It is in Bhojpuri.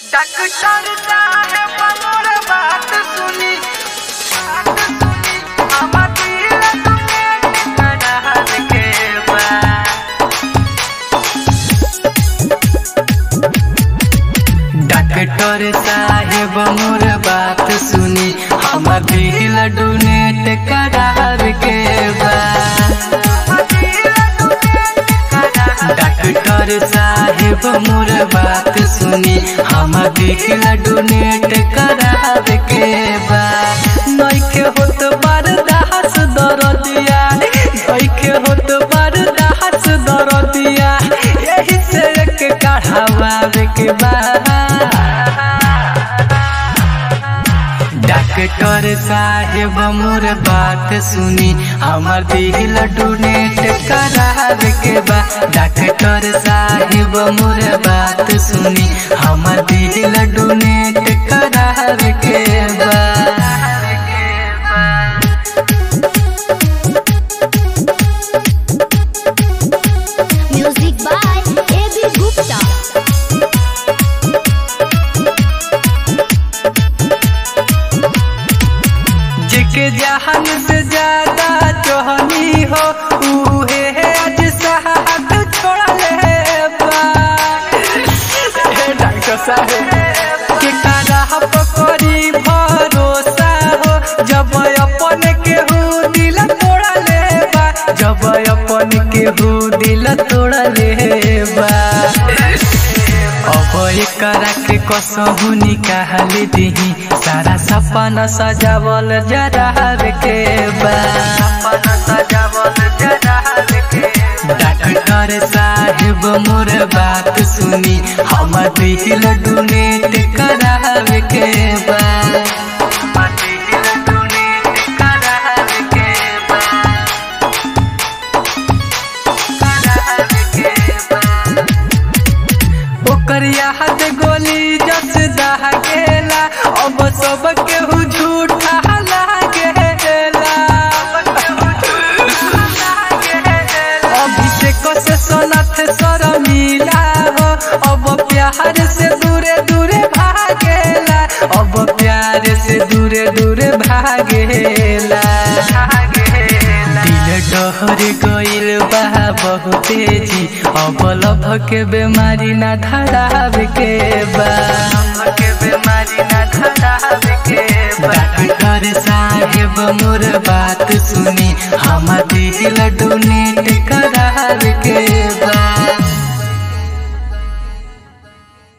डॉक्टर साहेब मोर बात सुनी बात सुनी हमर दिल तुम्हें करार के बा डॉक्टर साहेब मोर बात सुनी हमर दिल डोनेट करार के बा डॉक्टर साहेब मोर बात सुनी हमर दिल डोनेट करार के बा नइखे होत बर्दाश्त दरदिया नइखे होत बर्दाश्त दरदिया यही से एक कढ़ावार के बा डॉक्टर साहेब मोर बात सुनी हमर दिल डोनेट करार के बा डॉक्टर साहेब मोर बात सुनी हमर दिल डोनेट करार के बा Music by A.B. Gupta. जिके जहान से ज्यादा जोहनी हो उहे है आज साहब छोड़ा ले बा हे डॉक्टर साहब के कारा पकड़ी भरोसा हो जब अपन केहू दिल तोड़ा ले बा जब अपन केहू दिल तोड़ा ले बा अब एकरा के कसहु निकाल दिही सारा सपना सजावल जरार के बा सपना सजावल जरार के डॉक्टर साहेब मोर बात सुनी हम दिल डोनेट करावे के बा हम दिल डोनेट करावे के बा करावे के बा ओकर याद गोली जस दह गेला अब सब केहू झूठा लागेला अभिषेक से सोनथ सर मिला हो अब प्यार से दूरे दूरे भागेला अब प्यार से दूरे दूरे भागेला दिल डहर गइल बा बहुते जी अब लभ के बेमारी ना धराब के बा के बेमारी ना धराब के डॉक्टर साहेब मोर बात सुनी हम दिल डोनेट